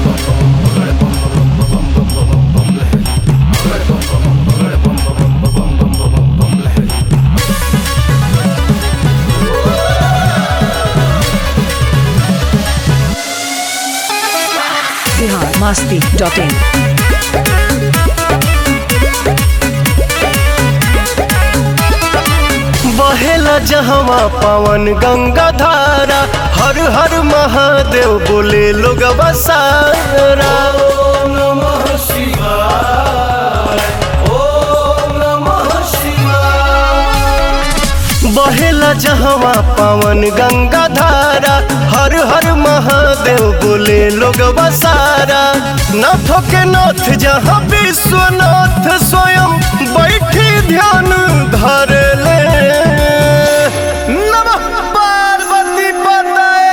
Bihar Masti dot in बहेला जहवा पवन गंगा धारा हर हर महादेव बोले लोग बसारा बहेला जहवा पवन गंगा धारा हर हर महादेव बोले लोग बसारा नाथों के नाथ जहाँ विश्वनाथ स्वयं बैठी ध्यान धर ले नमः पार्वती पतये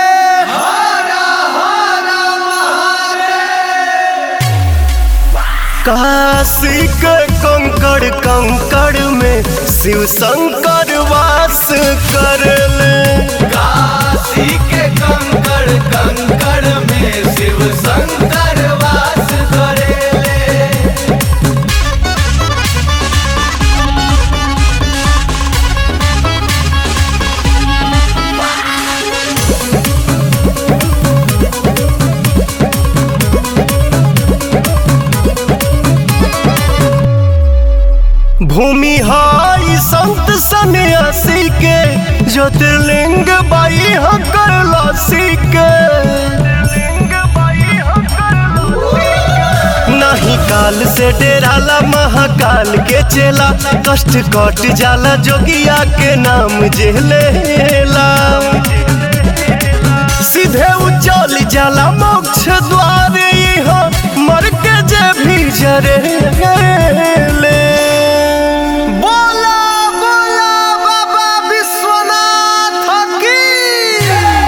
काशी के कंकड़ कंकड़ में शिव शंकर वास कर ले काशी के कंकड़ कंकड़ में शिव शंकर वास करेले भूमि हाई संत सन्यासी के ज्योतिर्लिंग बाई हकर लासी के नहीं काल से डेराला महाकाल के चेला कष्ट कट जाला जोगिया के नाम जेलेला सीधे उचल जाला मोक्ष द्वार यहाँ मर के जे भी जरे ले बोला बोला बाबा विश्वनाथ की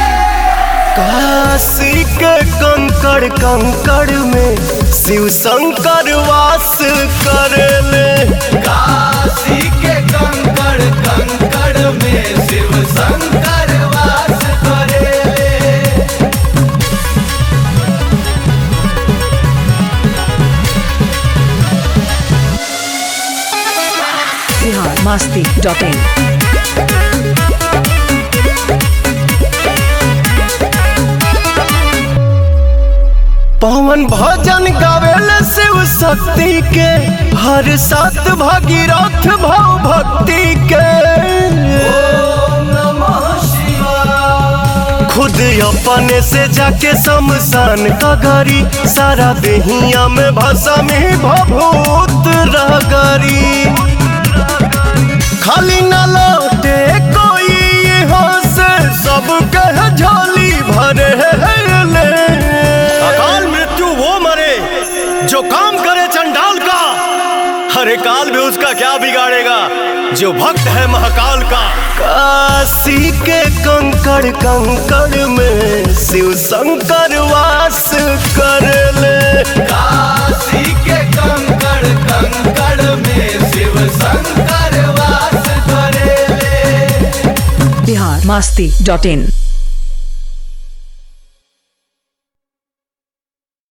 काशी के कंकड़ कंकड़ में शिव शंकर वास कर ले काशी के कंकड़ कंकड़ में शिव शंकर वास करेले बिहार मस्ती डॉट इन पवन भजन गावेल शिव शक्ति के हर सात भागीरथ भाव भक्ति के ओम नमः शिवाय खुद अपने से जाके शमशान का गरी सारा देहिया में भाषा में भभूत रगरी खाली न लौटे कोई यहाँ से सब कह झोली भरे ले अकाल मृत्यु वो मरे जो काम करे चंडाल का हरे काल में उसका क्या बिगाड़ेगा जो भक्त है महाकाल का काशी के कंकड़ कंकड़ में शिव शंकर वास कर ले काशी के कंकड़ कंकड़ में शिव शंकर वास करेले बिहार मस्ती डॉट इन